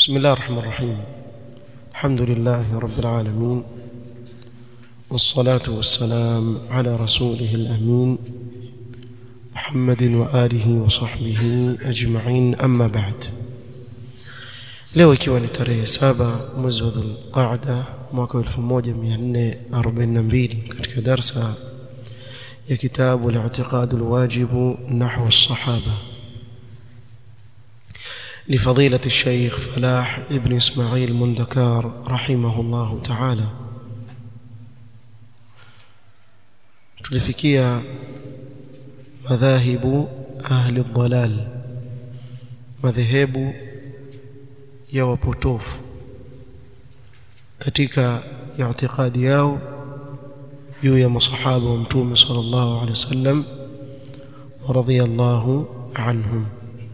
بسم الله الرحمن الرحيم الحمد لله رب العالمين والصلاة والسلام على رسوله الأمين محمد وآله وصحبه أجمعين أما بعد leo ikiwa ni tarehe saba mwezi wa dhulqaada mwaka wa 1442 katika darsa ya kitabu al-i'tiqad al-wajib nahwa as-sahaba لفضيلة الشيخ فلاح ابن إسماعيل مندكار رحمه الله تعالى tulifikia madhahibu ahli dhalal madhehebu ya wapotofu katika i'tiqadi yao juu ya masahaba wa mtume sallallahu alaihi wasallam radhiyallahu anhum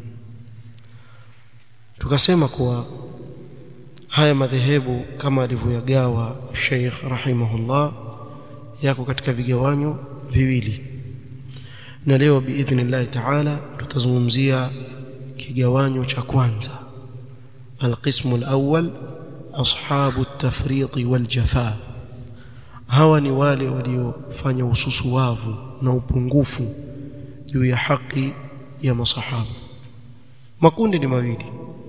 tukasema kuwa haya madhehebu kama alivyoyagawa Sheikh rahimahullah yako katika vigawanyo viwili na leo biidhnillah taala tutazungumzia kigawanyo cha kwanza القسم الأول أصحاب التفريط والجفاء hawa ni wale waliofanya ususuwavu na upungufu juu ya haki ya masahaba makundi ni mawili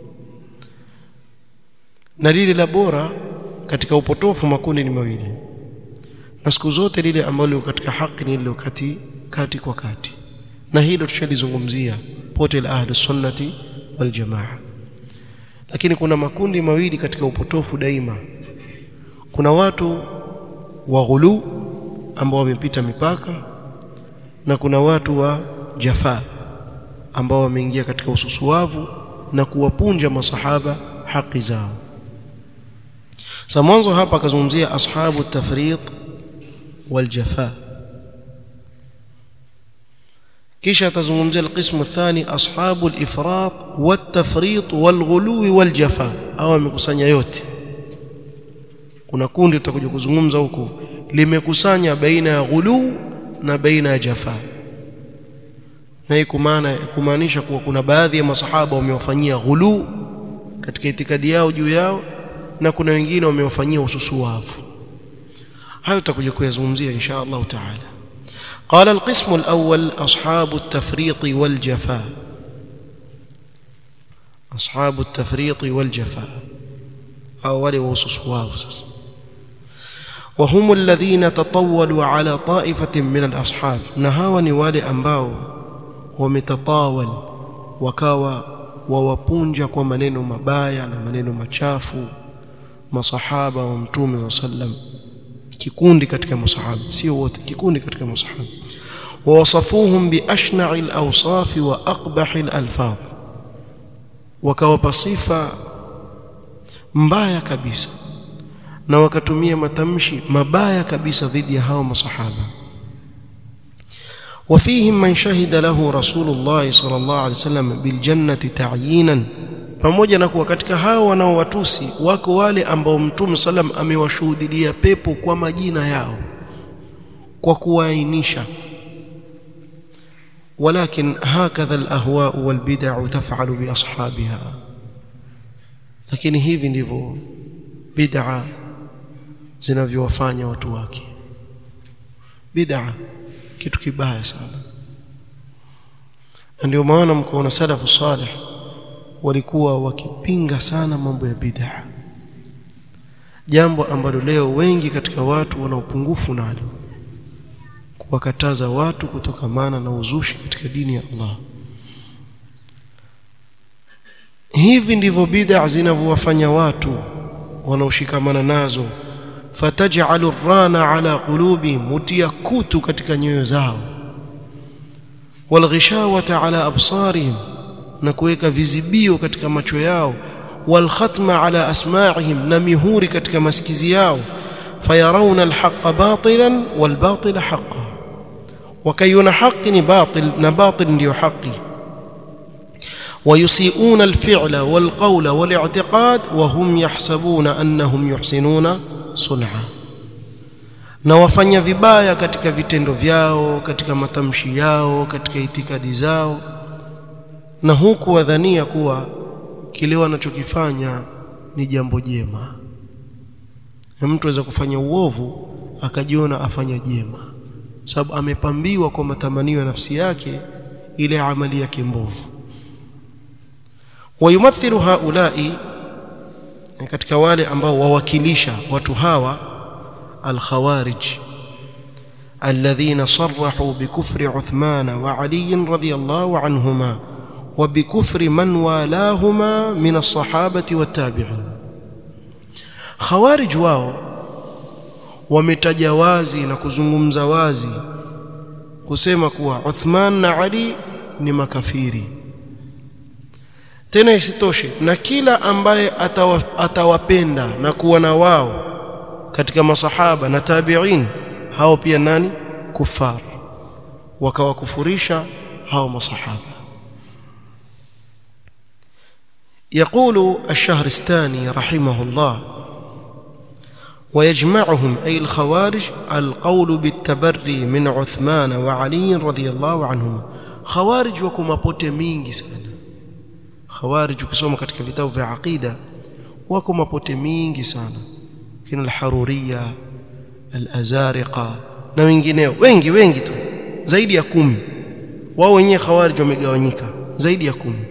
na lile la bora katika upotofu makundi ni mawili na siku zote lile ambalo katika haki ni lile kati kati kwa kati na hilo tushalizungumzia pote la ahli sunnati wal jamaa lakini kuna makundi mawili katika upotofu daima kuna watu wa ghulu ambao wamepita mipaka na kuna watu wa jafa ambao wameingia katika ususuwavu na kuwapunja masahaba haki zao sa mwanzo hapa akazungumzia ashabu tafriq wal jafa kisha atazungumzia alqismu athani ashabu alifrat watafrit walghulu waljafa au amekusanya yote kuna kundi tutakuja kuzungumza huko limekusanya baina ya ghulu na baina ya jafa na hii kumaana kumaanisha kuwa kuna baadhi ya masahaba wamewafanyia ghulu katika itikadi yao juu yao na kuna wengine wamewafanyia ususuwavu hayo tutakuja kuyazungumzia insha Allah taala قال القسم الأول أصحاب التفريط والجفاء أصحاب التفريط والجفاء أول وصصواه وهم الذين تطولوا على طائفة من الأصحاب نهاوا نوالي أنباو ومتطاول وكاوا ووpunja kwa maneno mabaya na maneno machafu masahaba wa mtume sallallahu alaihi wasallam kikundi katika masahaba sio wote kikundi katika masahaba wawasafuhum biashna'i al-awsaf wa aqbah al-alfaz wakawapa sifa mbaya kabisa na wakatumia matamshi mabaya kabisa dhidi ya hao masahaba وفيهم من شهد له رسول الله صلى الله عليه وسلم بالجنة تعيينا pamoja na kuwa katika hao wanaowatusi wako wale ambao mtume salam amewashuhudilia pepo kwa majina yao kwa kuwaainisha walakin hakadha alahwa walbid'u taf'alu bi ashabiha lakini hivi ndivyo bid'a zinavyowafanya watu wake bid'a kitu kibaya sana ndio maana mkoona salafu salih walikuwa wakipinga sana mambo ya bid'a jambo ambalo leo wengi katika watu wana upungufu nalo kuwakataza watu kutokamana na uzushi katika dini ya Allah hivi ndivyo bid'a zinavyowafanya watu wanaoshikamana nazo fataj'alu rana ala qulubi mutia kutu katika nyoyo zao walghishawata ala absarihim na kuweka vizibio katika macho yao walkhatma ala asma'ihim na mihuri katika masikizi yao fayarawna alhaqqa batilan walbatila haqqan wakaiona haki ni batil na batil ndiyo haki ويسيئون الفعل والقول والاعتقاد وهم يحسبون أنهم يحسنون صنعا na wafanya vibaya katika vitendo vyao katika matamshi yao katika itikadi zao na huku wadhania kuwa kile wanachokifanya ni jambo jema na mtu aweza kufanya uovu akajiona afanya jema sababu amepambiwa kwa matamanio ya nafsi yake ile amali yake mbovu wayumathilu haulai katika wale ambao wawakilisha watu hawa alkhawarij alladhina sarrahu bikufri Uthman wa Ali radhiyallahu anhuma wa bikufri man walahuma min as-sahabati wat-tabi'in khawarij wao wametaja wazi na kuzungumza wazi kusema kuwa Uthman na Ali ni makafiri tena isitoshe na kila ambaye atawa, atawapenda na kuwa na wao katika masahaba na tabi'in hao pia nani kufar wakawakufurisha hao masahaba يقول الشهرستاني رحمه الله ويجمعهم أي الخوارج القول بالتبري من عثمان وعلي رضي الله عنهما خوارج وكما pote mingi sana khawarij ukisoma katika vitabu vya aqida wako mapote mingi sana kina al-haruriyya al-azariqa na wengineo wengi wengi tu zaidi ya kumi wao wenyewe khawarij wamegawanyika zaidi ya kumi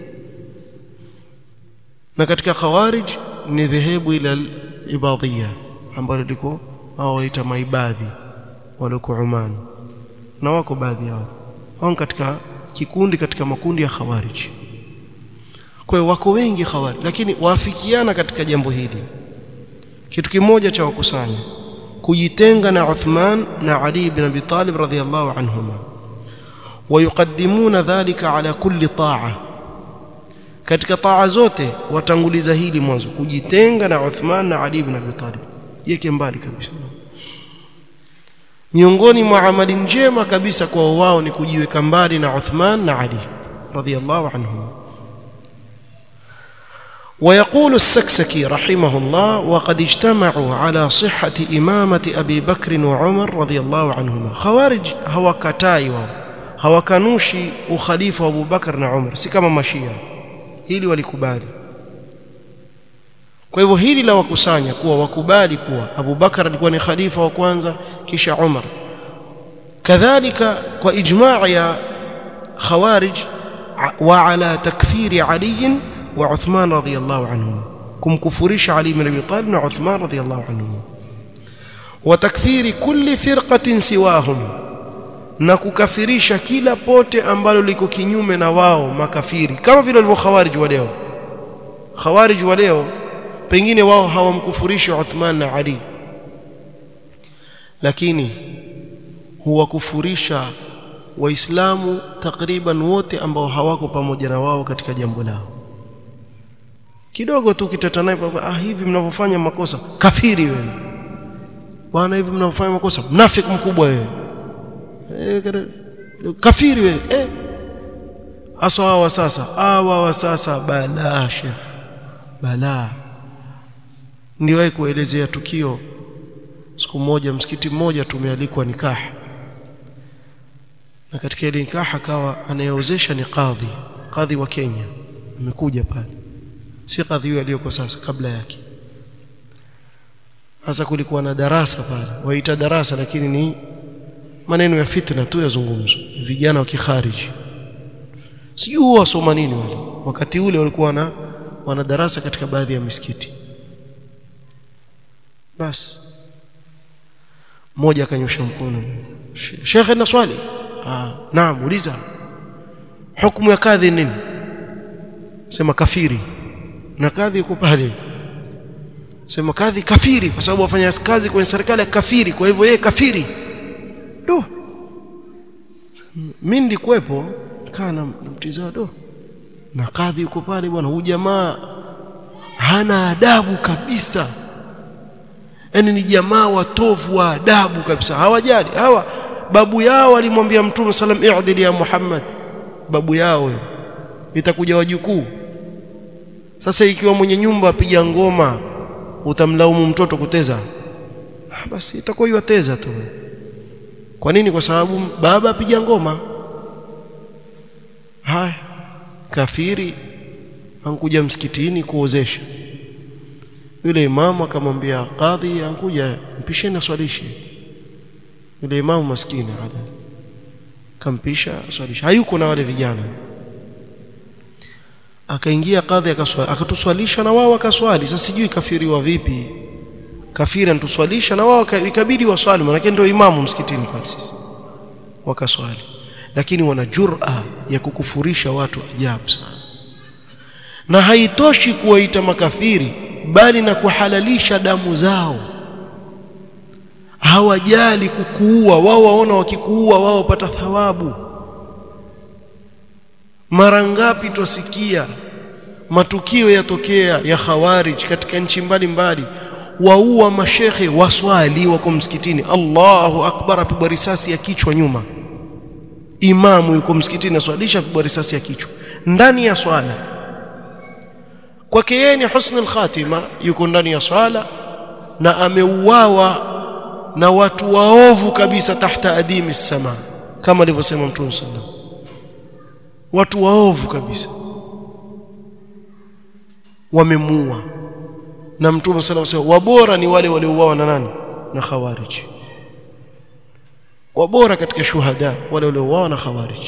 na katika khawarij ni dhehebu ila ibadhia ambalo liko hao waita maibadhi waliko Oman na wako baadhi yao hao katika kikundi katika makundi ya khawarij kwa hiyo wako wengi khawarij lakini waafikiana katika jambo hili kitu kimoja cha wakusanya kujitenga na Uthman na Ali ibn Abi Talib radhiyallahu anhuma wayuqaddimuna dhalika ala kulli ta'a katika taa zote watanguliza hili mwanzo kujitenga na Uthman na Ali ibn Abi Talib yeke mbali kabisa miongoni mwa amali njema kabisa kwa wao ni kujiweka mbali na Uthman na Ali radhiyallahu anhum ويقول السكسكي رحمه الله وقد اجتمعوا على صحة إمامة أبي بكر وعمر رضي الله عنهما خوارج هو كتاي هو كنوشي وخليفة أبو بكر وعمر سكما مشيا hili walikubali kwa hivyo hili la wakusanya kuwa wakubali kuwa Abu Bakar alikuwa ni khalifa wa kwanza kisha Umar kadhalika kwa ijmaa ya khawarij wa ala takfiri Ali wa Uthman radhiyallahu anhum kumkufurisha Ali ibn Abi Talib na Uthman radhiyallahu anhum wa takfiri kulli firqatin siwahum na kukafirisha kila pote ambalo liko kinyume na wao makafiri kama vile walivyo khawarij wa leo khawarij wa leo pengine wao hawamkufurishi Uthman na Ali lakini huwakufurisha waislamu takriban wote ambao hawako pamoja na wao katika jambo lao kidogo tu kitata naye ah hivi mnavyofanya makosa kafiri wewe bwana hivi mnavyofanya makosa mnafiki mkubwa wewe kafiri wewe eh aswa hawa sasa hawa wa sasa balaa sheikh balaa ndiwahi kuelezea tukio siku moja msikiti mmoja tumealikwa nikaha na katika ile nikaha akawa anayeozesha ni kadhi kadhi wa Kenya amekuja pale si kadhi huyo aliyoko sasa kabla yake hasa kulikuwa na darasa pale waita darasa lakini ni maneno ya fitna tu yazungumzwa vijana wa kikhariji sijui wasoma nini wale wakati ule walikuwa na wana darasa katika baadhi ya misikiti basi mmoja akanyosha mkono shekhe na swali ah naam uliza hukumu ya kadhi nini sema kafiri na kadhi yuko pale sema kadhi kafiri kwa sababu wafanya kazi kwenye serikali ya kafiri kwa hivyo yeye kafiri do mimi nilikuwepo kana namtizama do na kadhi yuko pale bwana huyu jamaa hana adabu kabisa yani ni jamaa watovu wa adabu kabisa hawajali hawa babu yao alimwambia mtume sallam i'dil ya Muhammad babu yao itakuja wajukuu sasa ikiwa mwenye nyumba apiga ngoma utamlaumu mtoto kuteza basi itakuwa yateza tu kwa nini kwa sababu baba apiga ngoma haya kafiri ankuja msikitini kuozesha yule imamu akamwambia kadhi ankuja mpisheni aswalishe yule imamu maskini ada kampisha aswalisha hayuko na wale vijana akaingia kadhi akaswali akatuswalisha na wao akaswali sasa sijui kafiriwa vipi kafiri antuswalisha na wao ikabidi waswali maana ndio imamu msikitini pale sasa wakaswali lakini wana jur'a ya kukufurisha watu ajabu sana na haitoshi kuwaita makafiri bali na kuhalalisha damu zao hawajali kukuua wao waona wakikuua wao wapata thawabu mara ngapi twasikia matukio yatokea ya khawarij katika nchi mbalimbali waua mashekhe waswali wako msikitini Allahu akbar apigwa risasi ya kichwa nyuma imamu yuko msikitini aswalisha apigwa risasi ya kichwa ndani ya swala kwake yeye ni husnul khatima yuko ndani ya swala na ameuawa na watu waovu kabisa tahta adimi sama kama alivyosema mtume sallallahu watu waovu kabisa wamemuua na mtume sallallahu alaihi wasallam wabora ni wale waliouawa na nani na khawarij wabora katika shuhada wale waliouawa na khawarij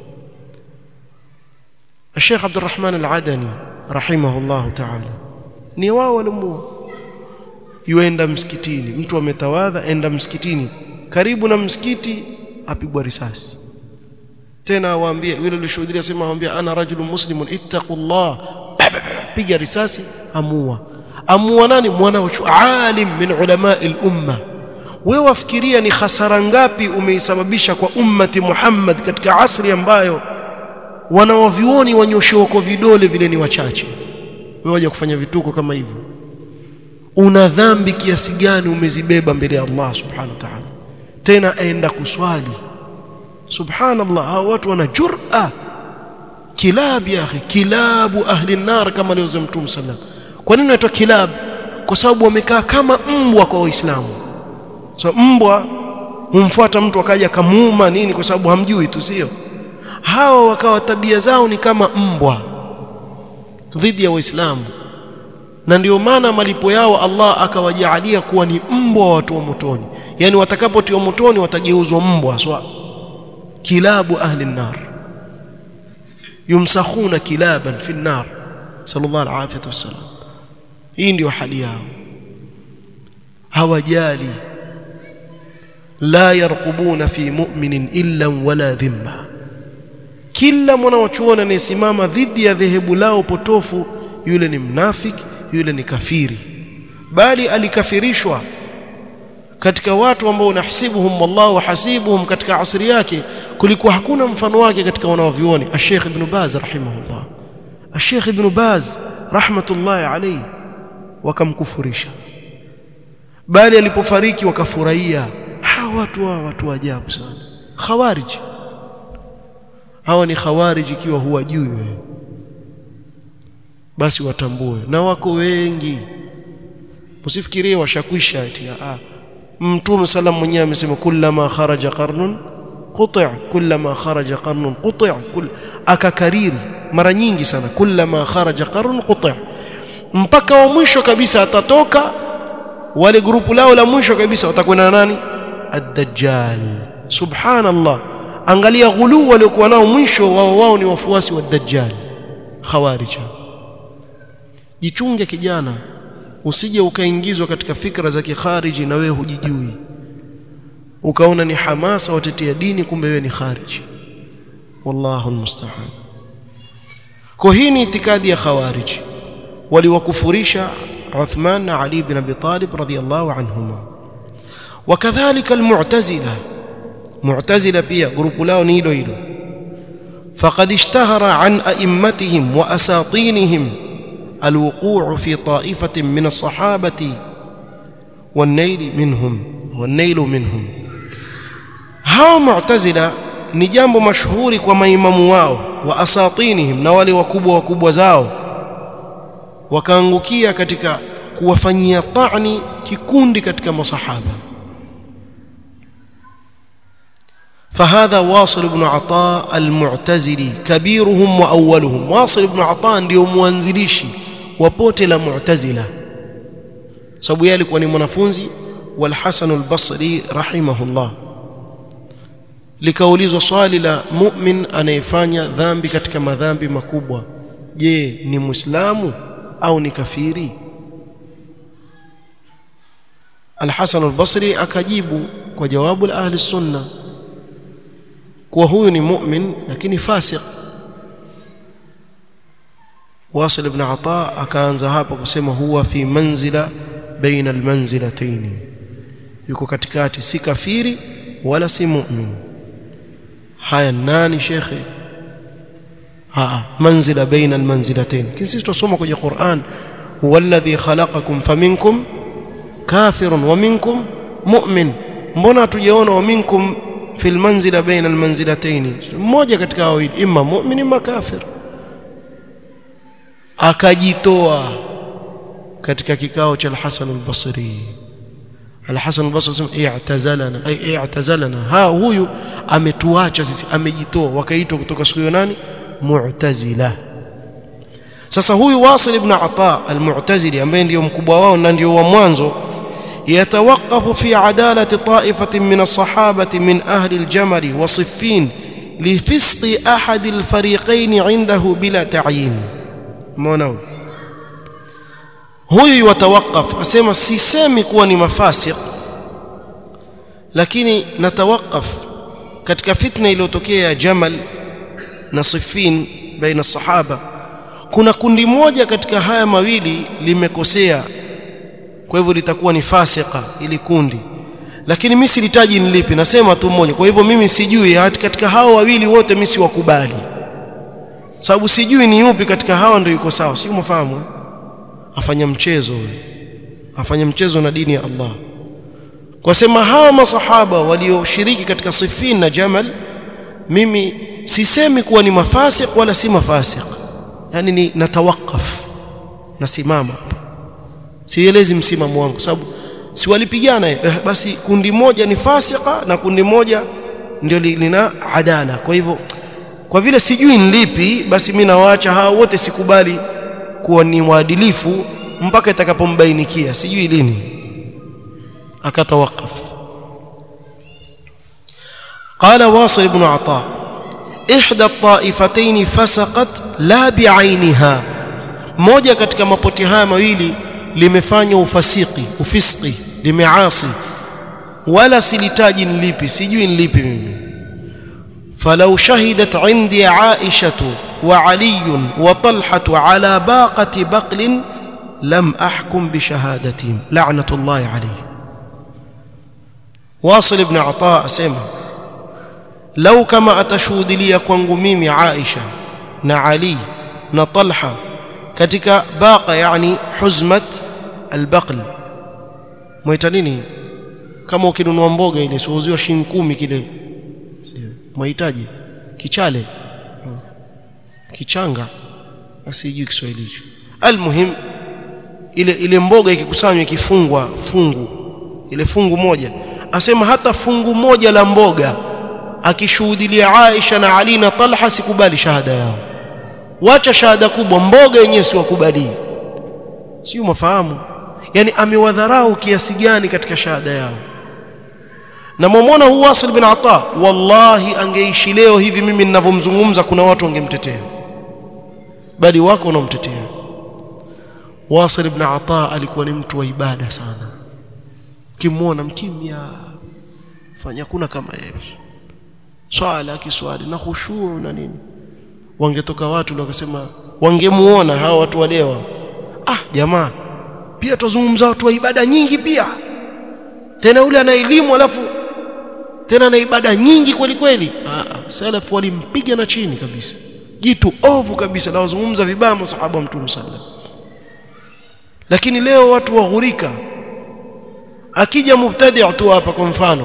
الشيخ عبد الرحمن العدني رحمه الله تعالى ni wao walimuua yuenda msikitini mtu ametawadha enda msikitini karibu na msikiti apigwa risasi tena awaambie yule alishuhudia sema awaambia ana rajulun muslimun ittaqullah piga risasi amua amua nani mwana wa alim min ulama al-umma wewe wafikiria ni hasara ngapi umeisababisha kwa ummati Muhammad katika asri ambayo wanawavioni wanyoshewa kwa vidole vile ni wachache wewe waje kufanya vituko kama hivyo una dhambi kiasi gani umezibeba mbele ya Allah subhanahu wa ta'ala tena aenda kuswali subhanallah hao watu wana jur'a kilab ya akhi kilabu ahli nar kama alivyosema mtume sallam kwa nini inaitwa kilab kwa sababu wamekaa kama mbwa kwa waislamu so mbwa humfuata mtu akaja kamuuma nini kwa sababu hamjui tu sio hawa wakawa tabia zao ni kama mbwa dhidi ya waislamu na ndio maana malipo yao Allah akawajaalia kuwa ni mbwa wa watu wa motoni yani watakapotiwa motoni watageuzwa mbwa swa kilabu ahli nar yumsakhuna kilaban fi nar sallallahu alaihi wasallam hii ndio hali yao hawajali la yarqubuna fi mu'minin illa wala dhimma kila mwanachuoni anayesimama dhidi ya dhehebu lao potofu yule ni mnafiki yule ni kafiri bali alikafirishwa katika watu ambao unahsibuhum wallahu hasibuhum katika asri yake kulikuwa hakuna mfano wake katika wanaovioni Sheikh Ibn Baz rahimahullah Sheikh Ibn Baz rahmatullahi alayhi wakamkufurisha bali alipofariki wakafurahia hawa watu wa watu wa ajabu sana khawarij hawa ni khawarij ikiwa huwajui wewe basi watambue na wako wengi usifikirie washakwisha eti ah mtume sallam mwenyewe amesema kullama kharaja qarnun quti' kullama kharaja qarnun quti' kull akakariri mara nyingi sana kullama kharaja qarnun quti' mpaka wa mwisho kabisa atatoka wale grupu lao la mwisho kabisa watakwenda nani ad-dajjal subhanallah angalia ghulu waliokuwa nao mwisho wao wao ni wafuasi wa dajjal khawarija jichunge kijana usije ukaingizwa katika fikra za kikhariji na wewe hujijui ukaona ni hamasa watetea dini kumbe wewe ni khariji wallahu almusta'an kwa hii ni itikadi ya khawariji waliwakufurisha Uthman na Ali ibn Abi Talib radhiyallahu anhuma wakadhalika almu'tazila mu'tazila pia grupu lao ni hilo hilo faqad ishtahara an a'immatihim wa asatinihim الوقوع في طائفة من الصحابة والنيل منهم والنيل منهم hao mu'tazila ni jambo mashuhuri kwa maimamu wao wa asatinihim na wale wakubwa wakubwa zao wakaangukia katika kuwafanyia ta'ni kikundi katika masahaba فهذا واصل بن عطاء المعتزلي كبيرهم وأولهم واصل بن عطاء ndio mwanzilishi wa pote la mu'tazila sababu yeye alikuwa ni mwanafunzi wal Hasan al-Basri rahimahullah likaulizwa swali la mu'min anayefanya dhambi katika madhambi makubwa je ni muislamu au ni kafiri Al-Hasan al-Basri akajibu kwa jawabu la ahli sunna kuwa huyu ni mu'min lakini fasiq Wasil ibn Ata akaanza hapa kusema huwa fi manzila baina almanzilatayn yuko katikati si kafiri wala si mu'min haya nani shekhe aa manzila baina almanzilatayn kisi tusoma kwenye Qur'an huwa alladhi khalaqakum faminkum kafirun wa minkum mu'min mbona tujaona wa minkum fil manzila baina almanzilatayn mmoja katika wawili imma mu'min imma kafir akajitoa katika kikao cha al-Hasan al-Basri al-Hasan al-Basri sema i'tazalana ay i'tazalana ha huyu ametuacha sisi amejitoa wakaitwa kutoka siku hiyo nani mu'tazila sasa huyu Wasil ibn Ata al-Mu'tazili ambaye ndio mkubwa wao na ndio wa mwanzo يتوقف في عدالة طائفة من الصحابة من أهل الجمل وصفين لفسق أحد الفريقين عنده بلا تعيين مونو huyu yatawakaf asema sisemi kuwa ni mafasiq lakini natawakaf katika fitna iliyotokea ya Jamal na Siffin baina sahaba kuna kundi moja katika haya mawili limekosea kwa hivyo litakuwa ni fasika ili kundi lakini mimi silitaji ni lipi nasema tu moja kwa hivyo mimi sijui katika hao wawili wote mimi siwakubali sababu sijui ni yupi katika hawa ndio yuko sawa sio mfahamu afanya mchezo afanya mchezo na dini ya Allah kwa sema hawa masahaba walioshiriki katika Siffin na Jamal mimi sisemi kuwa ni mafasik wala si mafasik yani ni natawakaf nasimama hapa sielezi msimamo wangu sababu si walipigana eh, basi kundi moja ni fasika na kundi moja ndio lina adala kwa hivyo kwa vile sijui ni lipi basi mimi nawaacha hao wote sikubali kuwa ni waadilifu mpaka itakapombainikia sijui lini akatawakaf قال واصل بن عطاء إحدى الطائفتين فسقت لا بعينها moja katika mapoti haya mawili limefanya ufasiki ufiski limeasi wala silitaji nilipi sijui nilipi mimi falau shahidat indi aishatu wa ali wa talhatu ala baqati baqlin lam ahkum bi shahadatihim la'natullahi alayhi wasil ibn ata asema lau kama atashuhudilia kwangu mimi aisha na ali na talha katika baqa yani huzmat albaql mwaita nini kama ukinunua mboga ile siuziwa shilingi kumi kile mwahitaji kichale kichanga asijui Kiswahili hicho almuhim ile ile mboga ikikusanywa ikifungwa fungu ile fungu moja asema hata fungu moja la mboga akishuhudilia Aisha na Ali na Talha sikubali shahada yao wacha shahada kubwa mboga yenyewe siwakubali sio mafahamu yani amewadharau kiasi gani katika shahada yao na mwamwona huu Wasil bin Ata wallahi angeishi leo hivi mimi ninavyomzungumza kuna watu wangemtetea bali wako wanaomtetea Wasil ibn Ata alikuwa ni mtu wa ibada sana ukimwona mkimya fanya kuna kama yeye swala kiswali na khushuu na nini wangetoka watu wakasema wangemuona hawa watu walewa ah jamaa pia tuzungumza watu wa ibada nyingi pia tena ule ana elimu alafu tena ana ibada nyingi kweli kweli ah salafu walimpiga na chini kabisa jitu ovu kabisa na wazungumza vibaya masahaba wa mtume sallallahu lakini leo watu waghurika akija mubtadi' tu hapa kwa mfano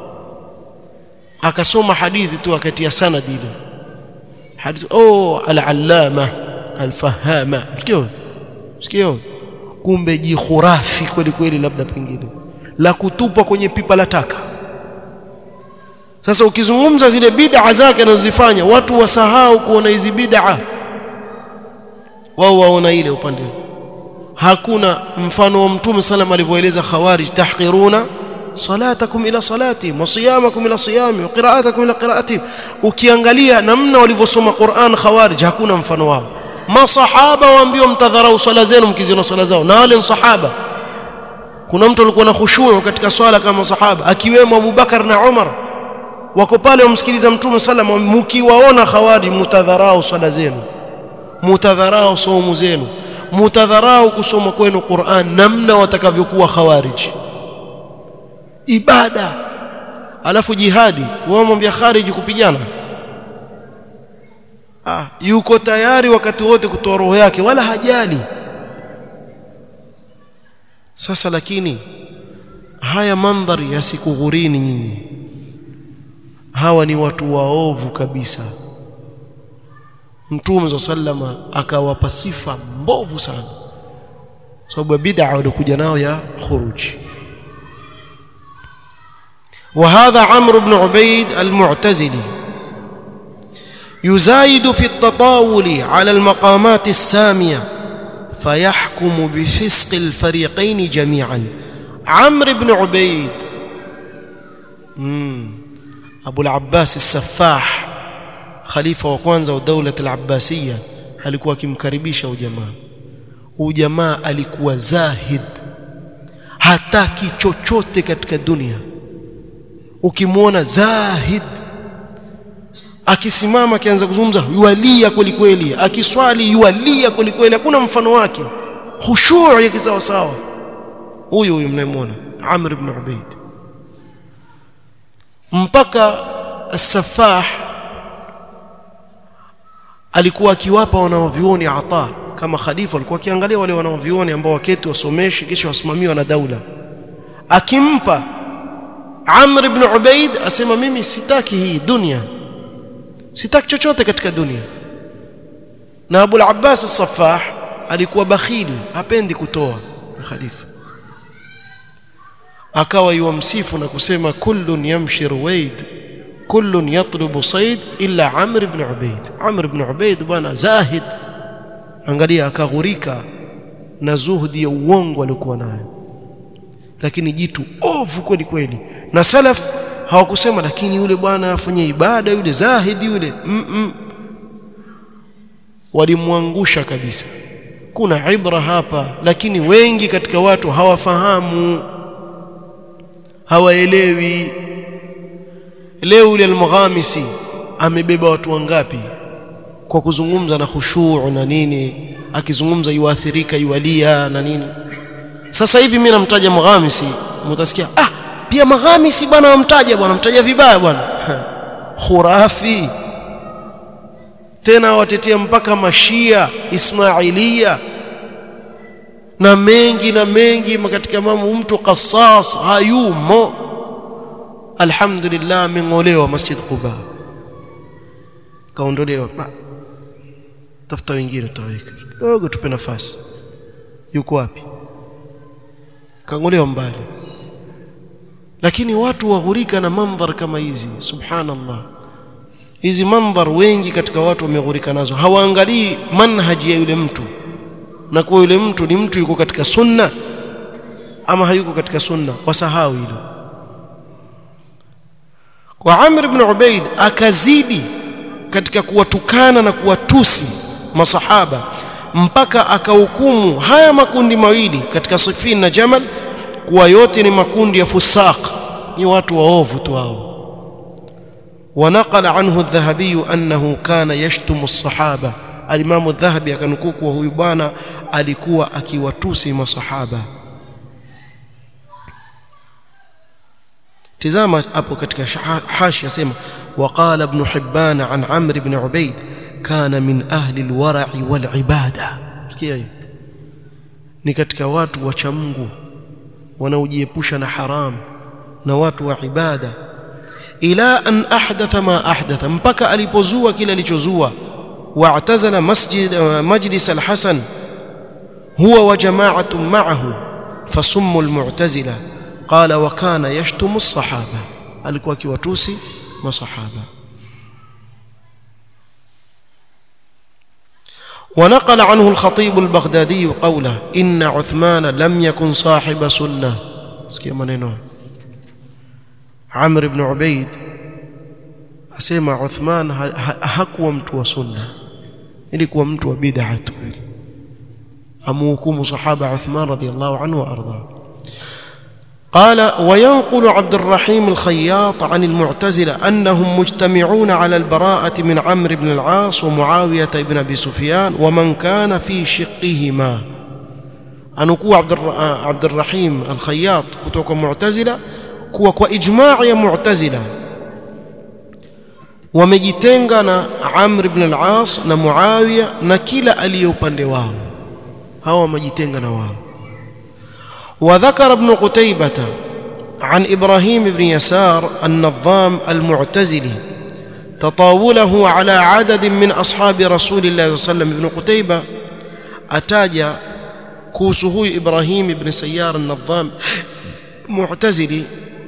akasoma hadithi tu akatia sanad ile hadithi oh al-allama al-fahama sikio sikio kumbe jikhurafi kweli kweli labda pengine la kutupwa kwenye pipa la taka sasa ukizungumza zile bid'a zake anazozifanya watu wasahau kuona hizi bid'a wao waona ile upande hakuna mfano wa mtume sallam alivyoeleza khawarij tahqiruna salatakum ila salati wa siyamakum ila siyami wa qira'atakum ila qira'atihim ukiangalia namna walivyosoma Qur'an khawarij hakuna mfano wao masahaba waambiwa mtadharau swala zenu mkiziona swala zao na wale sahaba kuna mtu alikuwa na khushu katika swala kama sahaba akiwemo Abu Bakar na Umar wako pale wamsikiliza mtume sallam mkiwaona khawarij mtadharau swala zenu mutadharau saumu zenu mutadharau kusoma kwenu Qur'an namna watakavyokuwa khawarij ibada alafu jihadi wao mwambia khariji kupigana ah yuko tayari wakati wote kutoa roho yake wala hajali sasa lakini haya mandhari yasikughurini nyinyi hawa ni watu waovu kabisa Mtume sallama akawapa sifa mbovu sana sababu ya bid'a walikuja nao ya khuruj وهذا عمرو بن عبيد المعتزلي يزايد في التطاول على المقامات السامية فيحكم بفسق الفريقين جميعا عمرو بن عبيد أبو العباس السفاح khalifa wa kwanza wa daula al-Abbasiyya alikuwa akimkaribisha ujamaa ujamaa alikuwa zahid hataki chochote katika dunia ukimwona zahid akisimama akianza kuzungumza yualia kweli kweli akiswali yualia kweli kweli hakuna mfano wake khushu' ya kisawa sawa huyu huyu mnayemwona Amr ibn Ubayd mpaka as-Saffah alikuwa akiwapa wanaovioni ata kama khalifa alikuwa akiangalia wale wanaovioni ambao waketi wasomeshe kisha wasimamiwa na daula akimpa Amr ibn Ubaid asema mimi sitaki hii dunia sitaki chochote katika dunia na Abu al-Abbas as-Saffah alikuwa bakhili hapendi kutoa khalifa akawa yuamsifu na kusema kullun yamshi ruwaid kullun yatlubu sayd illa Amr ibn Ubaid Amr ibn Ubaid bwana zahid angalia akaghurika na zuhudi ya uongo aliokuwa nayo lakini jitu ovu kweli kweli na salaf hawakusema lakini yule bwana afanye ibada yule zahidi yule mm -mm. walimwangusha kabisa kuna ibra hapa lakini wengi katika watu hawafahamu hawaelewi leo yule al-Mughamisi amebeba watu wangapi kwa kuzungumza na khushu' na nini akizungumza yuathirika yualia na nini sasa hivi mimi namtaja Mughamisi mtasikia ah pia Mughamisi bwana wamtaja bwana mtaja vibaya bwana khurafi tena watetea mpaka mashia ismailia na mengi na mengi katika mambo mtu qasas hayumo alhamdulillah ameng'olewa masjid Quba kaondolewa tafuta wengine tutaweka dogo tupe nafasi yuko wapi kang'olewa mbali lakini watu waghurika na mandhar kama hizi subhanallah hizi mandhar wengi katika watu wameghurika nazo hawaangalii manhaji ya yule mtu na kuwa yule mtu ni mtu yuko katika sunna ama hayuko katika sunna wasahau hilo kwa Amr ibn Ubaid akazidi katika kuwatukana na kuwatusi masahaba mpaka akahukumu haya makundi mawili katika Sifin na Jamal kuwa yote ni makundi ya fusaq ni watu waovu tu hao ونقل عنه الذهبي أنه كان يشتم الصحابة الإمام الذهبي akanukuu kuwa huyu bwana alikuwa akiwatusi masahaba tizama hapo katika hashi yasema وقال ابن حبان عن عمرو بن عبيد كان من أهل الورع والعبادة sikia hiyo ni katika watu wacha Mungu wanaojiepusha na haram na watu wa ibada ila an ahdatha ma ahdatha mpaka alipozua kile alichozua واعتزل مسجد مجلس الحسن هو وجماعة معه فسموا المعتزلة قال وكان يشتم الصحابة alikuwa akiwatusi masahaba ونقل عنه الخطيب البغدادي قوله إن عثمان لم يكن صاحب سنة سكي منينو عمرو بن عبيد أسمع عثمان hakuwa mtu wa sunna ilikuwa mtu wa bid'a tu amuhukumu sahaba Uthman radiyallahu anhu wa arda قال وينقل عبد الرحيم الخياط عن المعتزلة أنهم مجتمعون على البراءة من عمرو بن العاص ومعاوية بن أبي سفيان ومن كان في شقهما أنكو عبد عبد الرحيم الخياط كتوك معتزلة كوا وإجماع يا معتزلة wamejitenga na Amr ibn al-As na Muawiya na kila aliye upande wao hawa wamejitenga na wao وذكر ابن قتيبة عن إبراهيم بن يسار النظام المعتزلي تطاوله على عدد من أصحاب رسول الله صلى الله عليه وسلم ابن قتيبة أتاج كوسه إبراهيم بن سيار النظام معتزلي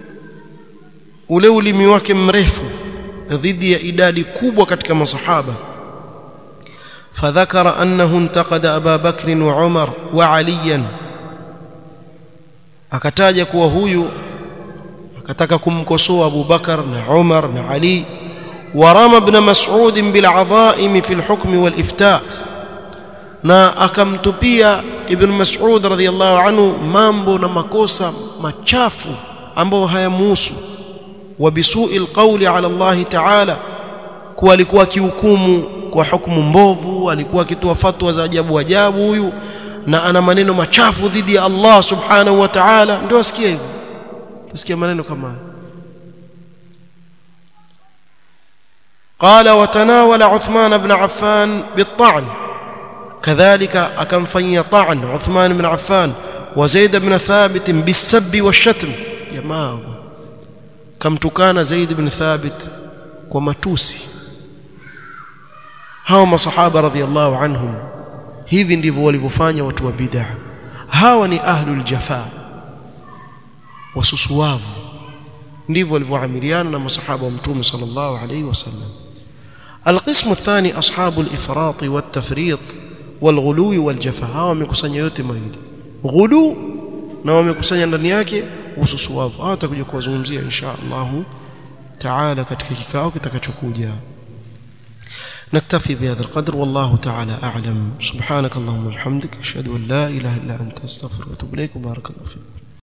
ولو لم يواكب مريفه dhidi ya idadi kubwa katika masahaba fadhakara annahu intaqada Aba Bakr wa Umar wa Ali akataja kuwa huyu akataka kumkosoa Abu Bakar na Umar na Ali ورمى ابن مسعود بالعظائم في الحكم والإفتاء na akamtupia ibn Mas'ud radhiyallahu anhu mambo na makosa machafu ambayo hayamuhusu وبسوء القول على الله تعالى kuwa alikuwa kihukumu kwa hukumu mbovu alikuwa akitoa fatwa za ajabu ajabu huyu na ana maneno machafu dhidi ya Allah subhanahu wa ta'ala ndio asikia hivyo tusikia maneno kama haya قال وتناول عثمان بن عفان بالطعن كذلك akamfanyia طعن عثمان بن عفان وزيد بن ثابت بالسب والشتم jamaa kamtukana Zaid ibn Thabit kwa matusi hawa masahaba radhiallahu anhum hivi ndivyo walivyofanya watu wa bid'a hawa ni ahlul jafa wasusuwavu ndivyo walivyoamiliana na masahaba wa mtume sallallahu alayhi wasallam القسم الثاني أصحاب الإفراط والتفريط والغلو والجفا hawa wamekusanya yote mawili ghulu na wamekusanya ndani yake ususuwavu hawa tutakuja kuwazungumzia insha Allah taala katika kikao kitakachokuja نكتفي بهذا القدر والله تعالى أعلم سبحانك اللهم وبحمدك أشهد أن لا إله إلا أنت أستغفرك وأتوب إليك وبارك الله فيك